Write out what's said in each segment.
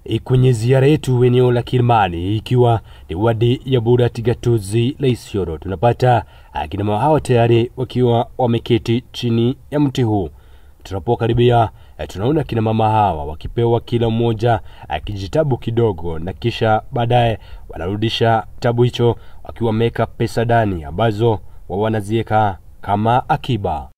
kwenye ziara yetu eneo la Kilimani, ikiwa ni wadi ya Burat gatuzi la Isiolo, tunapata akina mama hawa tayari wakiwa wameketi chini ya mti huu. Tunapokaribia tunaona kina mama hawa wakipewa kila mmoja kijitabu kidogo, na kisha baadaye wanarudisha kitabu hicho wakiwa wameweka pesa ndani ambazo wa wanaziweka kama akiba.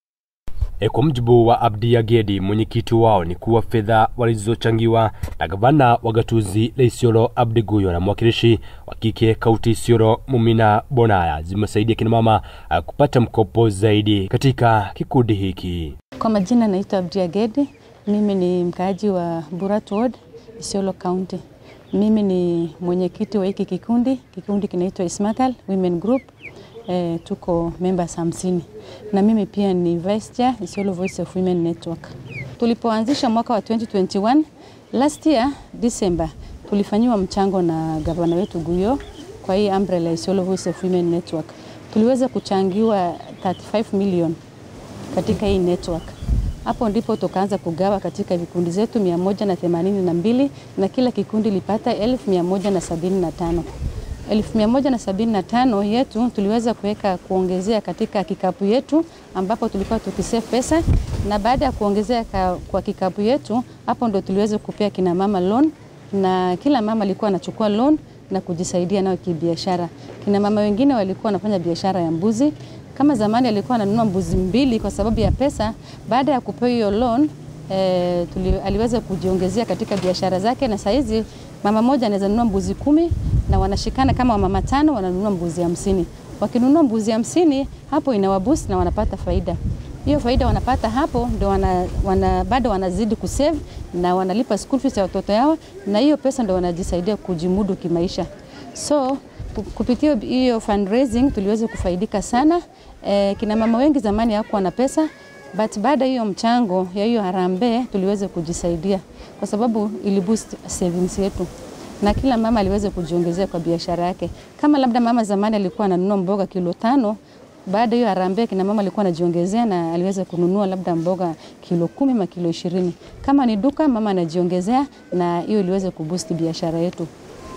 E, kwa mujibu wa Abdi Agedi, mwenyekiti wao, ni kuwa fedha walizochangiwa na gavana wa gatuzi la Isiolo Abdi Guyo na mwakilishi wa kike kaunti Isiolo Mumina Bonaya zimesaidia kina mama uh, kupata mkopo zaidi katika kikundi hiki. Kwa majina naitwa Abdi Agedi, mimi ni mkaaji wa Burat Ward, Isiolo County. Mimi ni mwenyekiti wa hiki kikundi. Kikundi kinaitwa Ismakal Women Group. E, tuko members hamsini na mimi pia ni vice chair Isiolo Voice of Women Network. Tulipoanzisha mwaka wa 2021 last year December, tulifanyiwa mchango na gavana wetu Guyo kwa hii umbrella Isiolo Voice of Women Network. Tuliweza kuchangiwa 35 million katika hii network. Hapo ndipo tukaanza kugawa katika vikundi zetu mia moja na themanini na mbili na kila kikundi lipata elfu mia moja na sabini na tano elfu mia moja na sabini na tano yetu tuliweza kuweka kuongezea katika kikapu yetu ambapo tulikuwa tukisave pesa, na baada ya kuongezea kwa kikapu yetu, hapo ndo tuliweza kupea kina mama loan, na kila mama alikuwa anachukua loan na kujisaidia nayo kibiashara. Kina mama wengine walikuwa wanafanya biashara ya mbuzi. Kama zamani alikuwa ananunua mbuzi mbili kwa sababu ya pesa, baada ya kupewa hiyo loan E, tuli, aliweza kujiongezea katika biashara zake, na saizi mama moja anaweza nunua mbuzi kumi na wanashikana kama wamama tano wananunua mbuzi hamsini. Wakinunua mbuzi hamsini hapo inawaboost na wanapata faida. Hiyo faida wanapata hapo ndio wana, wana, bado wanazidi kusave na wanalipa school fees ya watoto yao, na hiyo pesa ndio wanajisaidia kujimudu kimaisha. So kupitia hiyo fundraising tuliweza kufaidika sana. E, kina mama wengi zamani hawakuwa na pesa but baada hiyo mchango ya hiyo harambee tuliweza kujisaidia kwa sababu ili boost savings yetu, na kila mama aliweza kujiongezea kwa biashara yake. Kama labda mama zamani alikuwa ananunua mboga kilo tano, baada hiyo harambee kina mama alikuwa anajiongezea na aliweza kununua labda mboga kilo kumi ma kilo ishirini. Kama ni duka mama anajiongezea, na hiyo iliweza kuboost biashara yetu.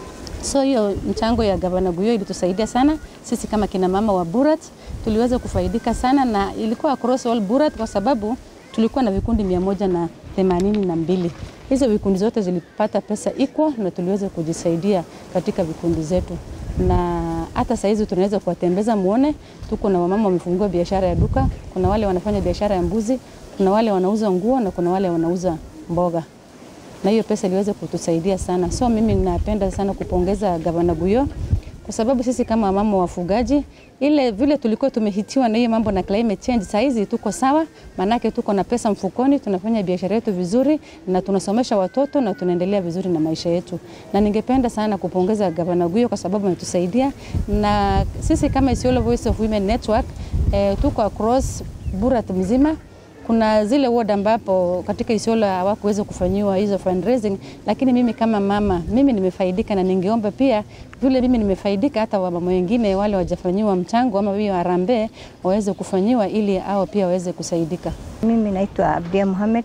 So hiyo mchango ya gavana Guyo ilitusaidia sana sisi kama kina mama wa Burat, tuliweza kufaidika sana na ilikuwa across all Burat kwa sababu tulikuwa na vikundi mia moja na themanini na mbili. Hizo vikundi zote zilipata pesa equal na tuliweza kujisaidia katika vikundi zetu, na hata saizi tunaweza kuwatembeza muone, tuko na wamama wamefungua biashara ya duka, kuna wale wanafanya biashara ya mbuzi, kuna wale wanauza nguo na kuna wale wanauza mboga na hiyo pesa iliweza kutusaidia sana. So mimi napenda sana kupongeza gavana Guyo kwa sababu sisi kama mama wafugaji, ile vile tulikuwa tumehitiwa na hiyo mambo na climate change, saa hizi tuko sawa, manake tuko na pesa mfukoni, tunafanya biashara yetu vizuri na tunasomesha watoto na tunaendelea vizuri na maisha yetu. Na ningependa sana kupongeza gavana Guyo kwa sababu ametusaidia, na sisi kama Isiolo Voice of Women Network eh, tuko across Burat mzima kuna zile ward ambapo katika Isiolo hawakuweza kufanyiwa hizo fundraising, lakini mimi kama mama mimi nimefaidika, na ningeomba pia vile mimi nimefaidika, hata wamama wengine wale wajafanyiwa mchango ama hiyo harambee waweze kufanyiwa ili hao pia waweze kusaidika. Mimi naitwa Abdia Mohamed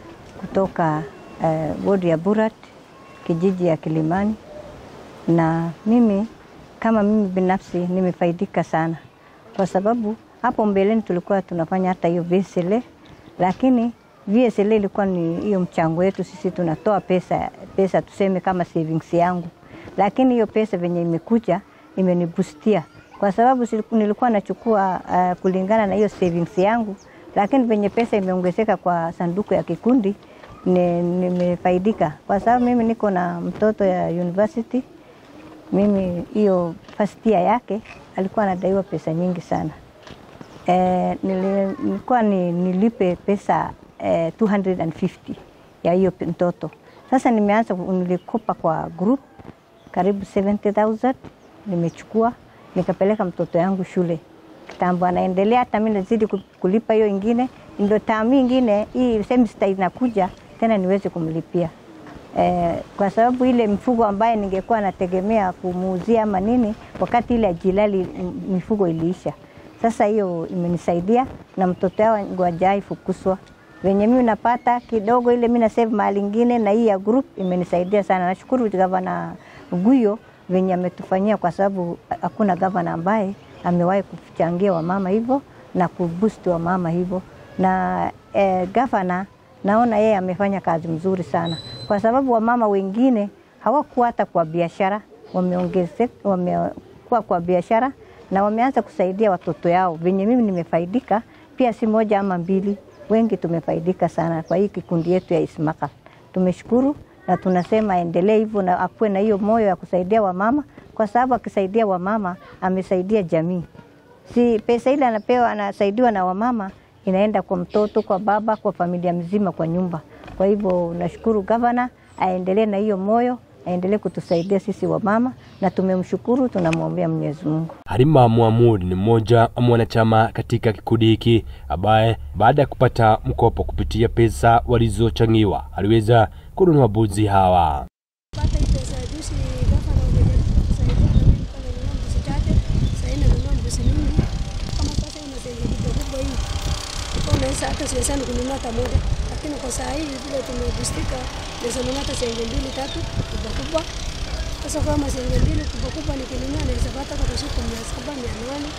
kutoka uh, ward ya Burat kijiji ya Kilimani, na mimi kama mimi binafsi nimefaidika sana kwa sababu hapo mbeleni tulikuwa tunafanya hata hiyo VSLA lakini VSLA ilikuwa ni hiyo mchango wetu sisi, tunatoa pesa pesa, tuseme kama savings yangu, lakini hiyo pesa venye imekuja imenibustia kwa sababu nilikuwa nachukua uh, kulingana na hiyo savings yangu, lakini venye pesa imeongezeka kwa sanduku ya kikundi nimefaidika, kwa sababu mimi niko na mtoto ya university. Mimi hiyo first year yake alikuwa anadaiwa pesa nyingi sana. Eh, nilikuwa ni, nilipe pesa eh, 250 ya hiyo mtoto. Sasa nimeanza nilikopa kwa group karibu 70,000 nimechukua nikapeleka mtoto yangu shule kitambo, anaendelea hata mimi nazidi kulipa hiyo ingine, ndio tamu ingine hii semester inakuja tena niweze kumlipia eh, kwa sababu ile mifugo ambaye ningekuwa nategemea kumuuzia ama nini, wakati ile ajilali mifugo iliisha. Sasa hiyo imenisaidia na mtoto wangu hajai fukuswa venye mimi napata kidogo ile mimi na save mahali ingine, na hii ya group imenisaidia sana. Nashukuru gavana Guyo venye ametufanyia, kwa sababu hakuna gavana ambaye amewahi kuchangia wamama hivyo na kuboost wamama hivyo, na eh, gavana naona yeye amefanya kazi mzuri sana, kwa sababu wamama wengine hawakuwa hata kwa biashara, wameongezeka wamekuwa kwa biashara na wameanza kusaidia watoto yao. Venye mimi nimefaidika pia, si moja ama mbili, wengi tumefaidika sana kwa hii kikundi yetu ya Ismakal. Tumeshukuru na tunasema aendelee hivyo na akuwe na hiyo moyo ya kusaidia wamama, kwa sababu akisaidia wamama amesaidia jamii. Si pesa ile anapewa anasaidiwa na wamama inaenda kwa mtoto, kwa baba, kwa familia mzima, kwa nyumba. Kwa hivyo nashukuru gavana aendelee na hiyo moyo, aendelee kutusaidia sisi wamama, na tumemshukuru, tunamwombea Mwenyezi Mungu. Halima Muhamud ni mmoja wa mwanachama katika kikundi hiki ambaye baada ya kupata mkopo kupitia pesa walizochangiwa aliweza kununua mbuzi hawa. Pata hii pesa ya juzi gavana wamejaribu kutusaidia na mimi nilikuwa nanunua mbuzi chache, sasa hivi nanunua mbuzi mingi. Kama sasa hii mazengo kubwa kubwa hii. Kwa unaweza hata siwezani kununua hata moja. Lakini kwa saa hii vile tumebustika, naweza nunua hata senge mbili tatu kubwa kubwa. Sasa kwa mazengo mbili kubwa kubwa nikinunua naweza pata kwa siku mia saba mia nane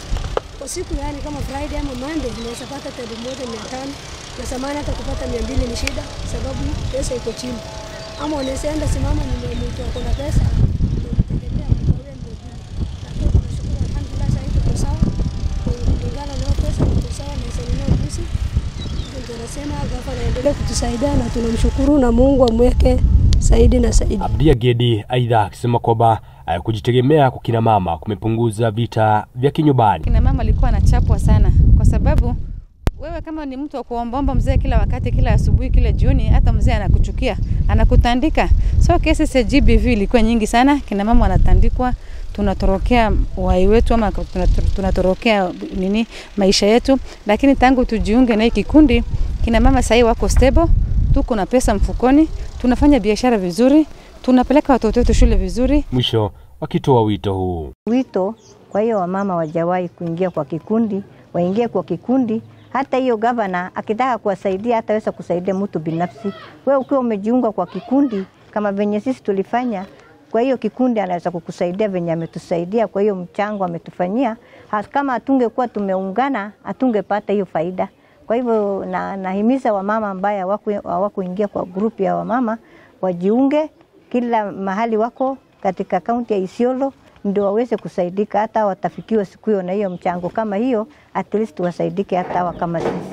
kwa siku yani, kama Friday ama Monday naweza pata hata elfu moja mia tano na samani hata kupata mia mbili ni shida, sababu pesa iko chini ama unaweza enda simama ni mtu ako na pesa unamtegemea mkawia mia mbili, lakini tunashukuru alhamdulillah, sasa hivi tuko sawa kulingana na hiyo pesa, tuko sawa naweza nunua mbuzi. Ndio nasema gavana aendelee kutusaidia na tunamshukuru na Mungu amweke zaidi na zaidi. Abdia Gedi aidha akisema kwamba eh, kujitegemea kwa kina mama kumepunguza vita vya kinyumbani. Kina mama alikuwa anachapwa sana, kwa sababu wewe kama ni mtu wa kuombaomba mzee kila wakati, kila asubuhi, kila jioni, hata mzee anakuchukia, anakutandika. So kesi za GBV ilikuwa nyingi sana, kina mama wanatandikwa, tunatorokea uhai wetu ama tunator- tunatorokea nini maisha yetu, lakini tangu tujiunge na hii kikundi, kina mama sahii wako stable, tuko na pesa mfukoni, tunafanya biashara vizuri, tunapeleka watoto wetu shule vizuri, Mwisho wakitoa wito huu. wito. Kwa hiyo wamama wajawahi kuingia kwa kikundi, waingie kwa kikundi. Hata hiyo gavana akitaka kuwasaidia hataweza kusaidia mtu binafsi. Wewe ukiwa umejiunga kwa kikundi kama venye sisi tulifanya, kwa hiyo kikundi anaweza kukusaidia venye ametusaidia, kwa hiyo mchango ametufanyia. Ha- Kama hatungekuwa tumeungana, hatungepata hiyo faida. Kwa hivyo na, nahimiza wamama ambaye hawaku- hawakuingia kwa grupu ya wamama wajiunge kila mahali wako katika kaunti ya Isiolo ndio waweze kusaidika, hata watafikiwa siku hiyo na hiyo mchango kama hiyo, at least wasaidike hata hawa kama sisi.